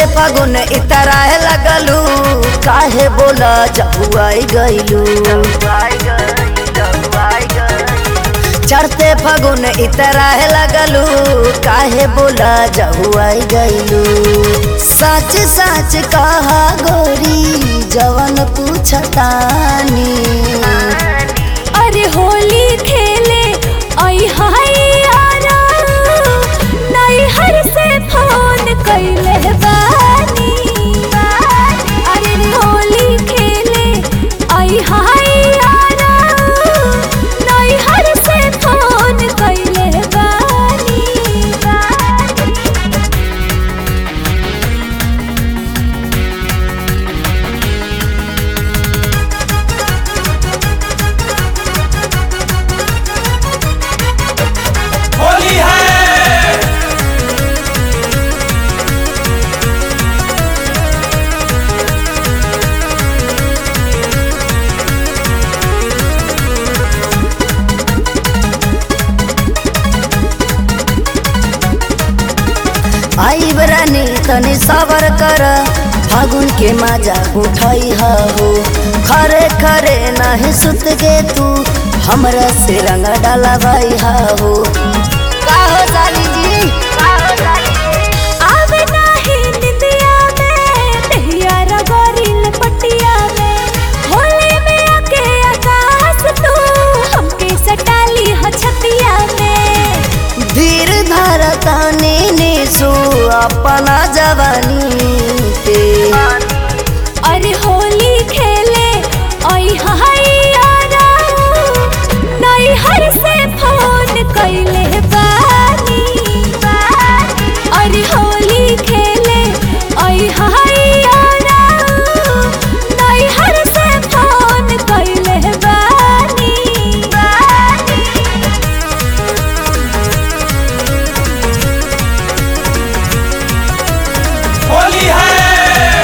फगुन इतराए लगलू काहे बोला जहुआई गईलू चढ़ते फगुन इतराए लगलू काहे बोला जहुआई गईलू सच सच कहा गोरी जवन पूछतानी अरे होली खेले आई हाय यारा नैहर से फोन कैले बानी अरे होली खेले आई हाय यारा नैहर से फोन कैले बानी होली है आई बरानी तनी सबर कर फागुन के मजा उठाई हो खरे खरे नहीं सुत गे तू हमरा से रंग डाला भाई हो का हो साली जी आवे नाही निंदिया में दहिया रगोरी लपटिया में होली में आके आकाश तू हमके सटाली ह छतिया में धीर धर तानी निसु अपना जवानी पे अरे होली खेले आई हाय यारा नैहर से फोन कैले बानी अरे होली खेले आई हाय यारा नैहर से फोन कैले बानी होली है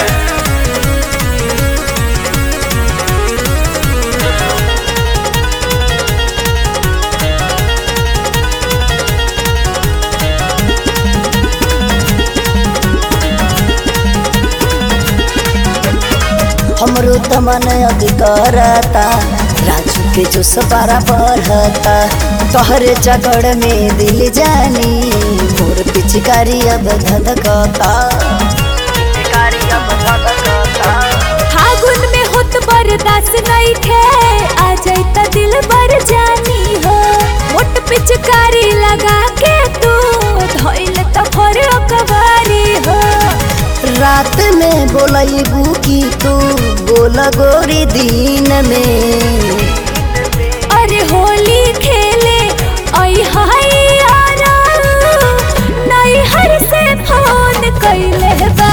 हमरो तमन अभी करता राजू के जो सपारा बढ़ता तोहरे चकड़ में दिल जानी मोर पिचकारी अब धधकता पिचकारी अब धधकता फागुन में होत बर्दाश्त नहीं थे आ जाता दिल बर जानी हो मोट पिचकारी लगा के तू धोइल तो भर कबारी हो रात में बोलबू की तू बोल गोरी दिन में अरे होली खेले आई हाय यारा नैहर से फोन कैले बा